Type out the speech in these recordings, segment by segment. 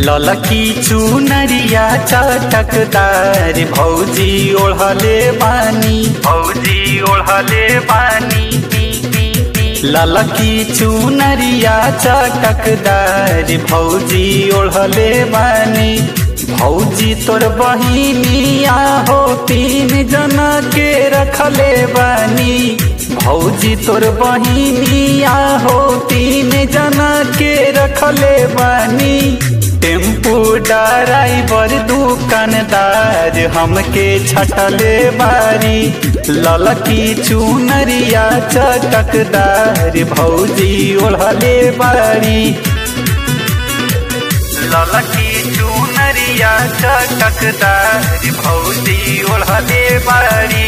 ललकी चुनरिया चटकदार भौजी ओढ़ले बानी भौजी ओढ़ले बानी ललकी चुनरिया चटकदार भौजी ओढ़ले बानी भौजी तोर बहिनिया हो तीन जना के रखले बानी भौजी तोर बहिनिया हो तीन जना के रखले बानी टेम्पू ड्राइवर दुकानदार हमके छटले बारी ललकी चुनरिया चटकदार भौजी ओढ़ले बारी ललकी चुनरिया चटकदार भौजी ओढ़ले बारी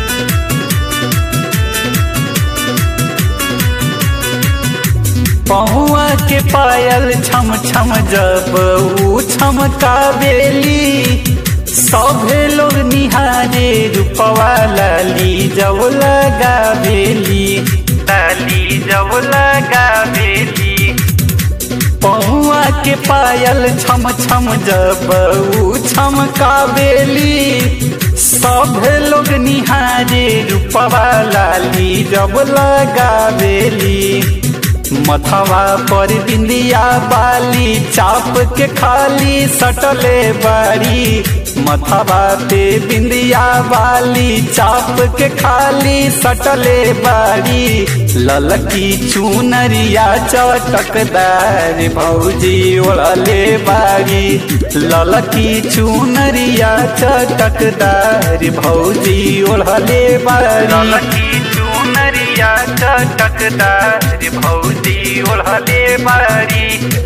पहुआ के पायल छम छम जब ऊ छमका बेली सभे लोग निहारे रूपवा लाली जब लगा बेली लाली जब लगा बेली पहुआ के पायल छम छम जब ऊ छमका बेली सब लोग निहारे रूपवा लाली जब लगा बेली मथवा पर बिंदिया बाली चाप के खाली सटले बारी मथवा पे बिंदिया बाली चाप के खाली सटले बारी ललकी चुनरिया चटकदार भौजी ओढ़ले बारी ललकी चुनरिया चटकदार भौजी ओढ़ले बारी ललकी चुनरिया चटकदार भौजी ओढ़ले बारी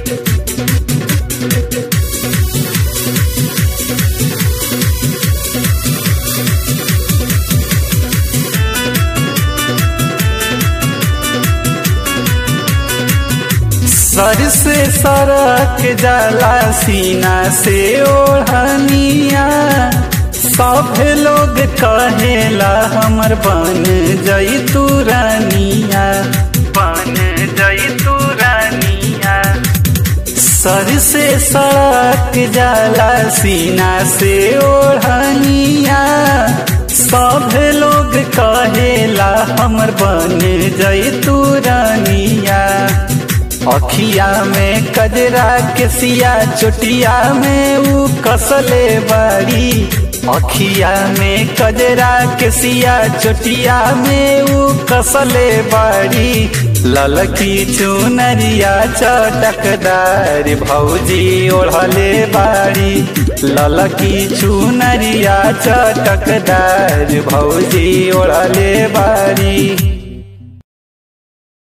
सर से सरक जाला सीना से ओढ़निया सब लोग कहेला हमर बन जई तू रानिया बन जई तू रानिया सर से सड़क जाला सीना से ओढ़निया सब लोग कहेला हमर बन जई तू रानिया अखिया में कजरा के सिया चोटिया में ऊ कसले बारी अखिया में कजरा के सिया चोटिया में ऊ कसले बारी ललकी चुनरिया चटकदार भौजी ओढ़ले बारी ललकी चुनरिया चटकदार भौजी ओढ़ले बारी